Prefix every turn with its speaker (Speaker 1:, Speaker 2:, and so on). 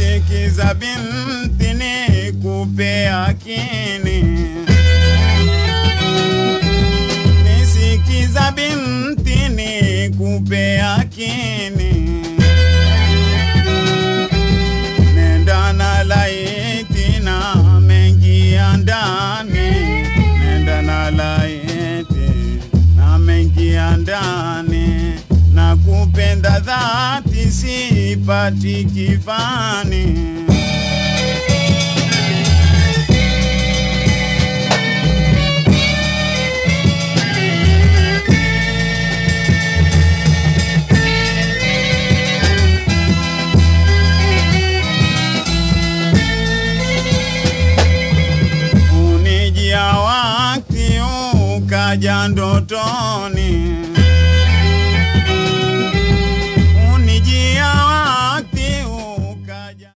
Speaker 1: Nisikiza binti nikupe yakini, nisikiza binti nikupe yakini, nenda na laiti na mengi ya ndani, nenda na laiti na mengi ya ndani, na kupenda dhati sipati kifani. Unijia wakati ukaja ndotoni,